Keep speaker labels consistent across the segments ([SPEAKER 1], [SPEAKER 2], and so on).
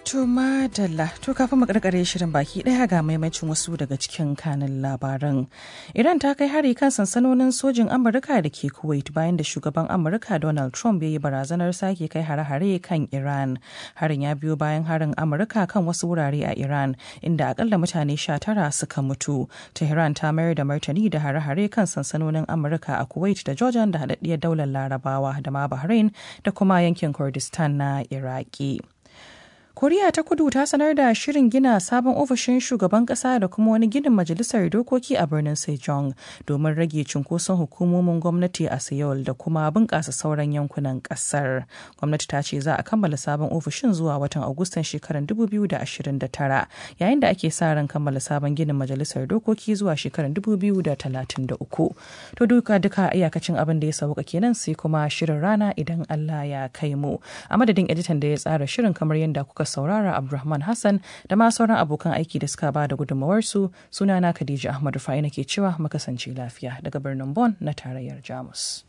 [SPEAKER 1] To madalla to kafin mu karkare shirin baki daya ga maimacin wasu daga cikin kanin labaran. Iran ta kai hari kan sansanonin sojin Amurka da ke Kuwait bayan da shugaban Amurka Donald Trump ya yi barazanar sake kai hare-hare kan Iran. Harin ya biyo bayan harin Amurka kan wasu wurare a Iran inda akalla mutane sha tara suka mutu. Tehran ta mayar da martani da hare-hare kan sansanonin Amurka a Kuwait da Jordan da haɗaɗɗiyar daular Larabawa da ma Bahrain da kuma yankin Kurdistan na Iraki. koriya ta kudu ta sanar da shirin gina sabon ofishin shugaban kasa da kuma wani ginin majalisar dokoki a birnin sejong domin rage cunkoson hukumomin gwamnati a seoul da kuma bunƙasa sauran yankunan ƙasar gwamnati ta ce za a kammala sabon ofishin zuwa watan agustan shekarar 2029 yayin da ake sa ran kammala sabon ginin majalisar dokoki zuwa shekarar 2033 to duka duka iyakacin abin da ya sauka kenan sai kuma shirin rana idan allah ya kai mu a madadin editan da ya tsara shirin kamar yadda kuka saurara Abdulrahman Hassan da ma sauran abokan aiki da suka ba da gudunmawarsu sunana Khadija Ahmadu Fa'ina ke cewa makasance lafiya daga birnin Bon na tarayyar Jamus.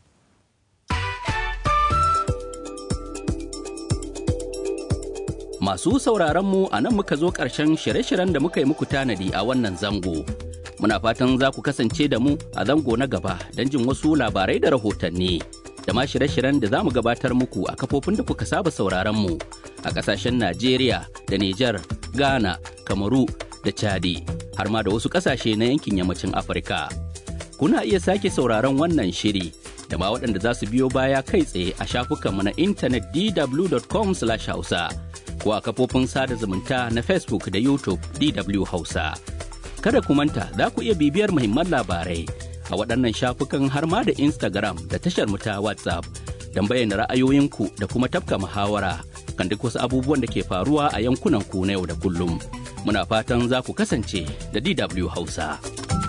[SPEAKER 2] Masu sauraronmu a nan muka zo ƙarshen shirye-shiryen da muka yi muku tanadi a wannan zango. Muna fatan za ku kasance da mu a zango na gaba don jin wasu labarai da rahotanni. da ma shirye-shiryen da za mu gabatar muku a kafofin da kuka saba sauraron mu a ƙasashen Najeriya da Nijar, Ghana, Kamaru da Chadi har ma da wasu ƙasashe na yankin yammacin Afirka. Kuna iya sake sauraron wannan shiri da ma waɗanda za su biyo baya kai tsaye a shafukanmu na intanet dw.com/hausa ko a kafofin sada zumunta na Facebook da YouTube DW Hausa. Kada ku manta za ku iya bibiyar muhimman labarai a waɗannan shafukan har ma da Instagram da tashar mu ta WhatsApp don bayyana ra'ayoyinku da kuma tafka muhawara kan duk wasu abubuwan da ke faruwa a yankunan ku na yau da kullum. Muna fatan za ku kasance da DW Hausa.